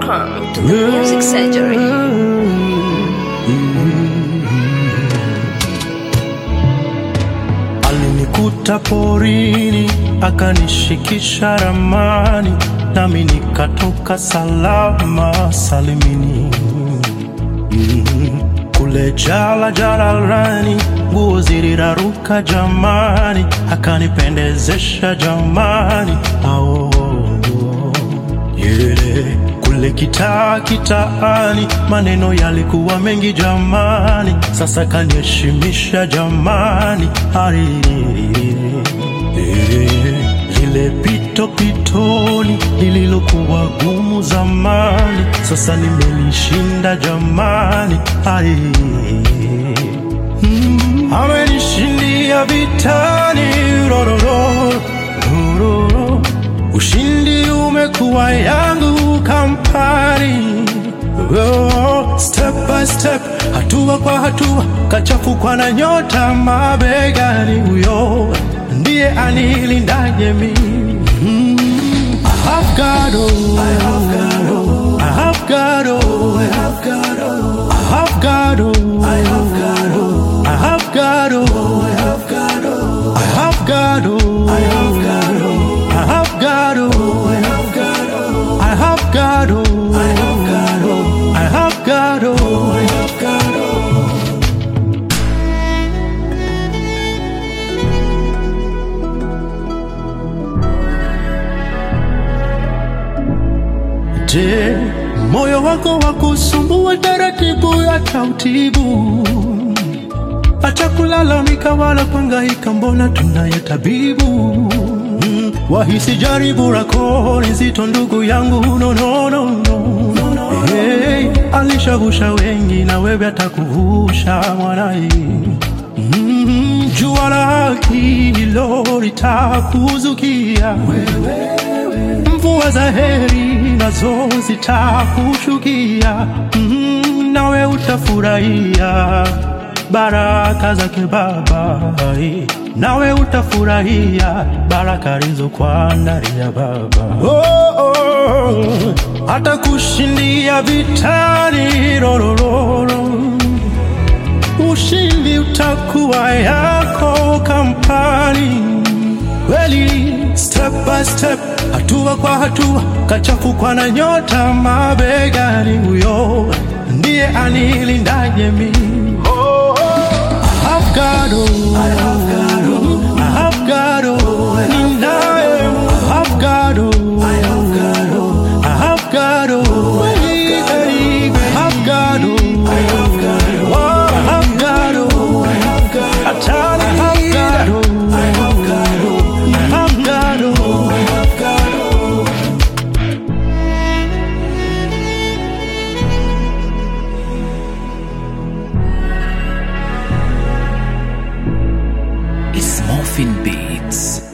Welcome to the Music Surgery. Alinikuta porini akanishikisha ramani, nami nikatoka salama salimini. Mm, Kule jala jalalani, nguo ziliraruka jamani, akanipendezesha jamani. Ao, yeah. Kule kitaa kitaani, maneno yalikuwa mengi jamani, sasa kaniheshimisha jamani. Ari, eh, lile pito pitoni lililokuwa gumu zamani, sasa nimelishinda jamani. Ai, mm, amenishindia vitani rororo, rororo. Ushindi umekuwa yangu kampani Oh, step by step, hatua kwa hatua, kachafukwa na nyota mabegani. Huyo ndiye anilindaje mimi. Mm, I have God, oh, I have God, oh, I have God, oh, I have God, oh, I have God, oh, I have God, oh, I have God, oh, I have God, oh, I have God, oh, I have God, oh, I have God, oh, I have God, oh, I have God, oh, I have God, oh, I have God, oh, I have God, oh. Je, moyo wako wa kusumbua taratibu atautibu? Acha kulalamika wala kuhangaika, mbona tunaye tabibu. Mm, wahisi jaribu lako ni zito, ndugu yangu, no, no, no, no. Hey, alishavusha wengi na wewe atakuvusha mwanai. Mm, jua la haki hilo litakuzukia mvua za heri nazo zitakushukia, mm, nawe utafurahia baraka zake Baba, nawe utafurahia baraka alizokuandalia Baba. Oh, oh, atakushindia vitani rorororo, ushindi utakuwa yako kampani kweli step by step, hatua kwa hatua, kachafukwa na nyota mabegani. Huyo ndiye anilindaje mimi. I have God, oh, I have God, oh, I have God, oh, ninaye. I have God, oh, I have God, oh, I have God, oh, I have God, oh, I have God, oh, I have God, oh, I have God, Atana, I have God, oh, I have God, oh, I have God, oh, I have God, oh. It's Morphin Beats.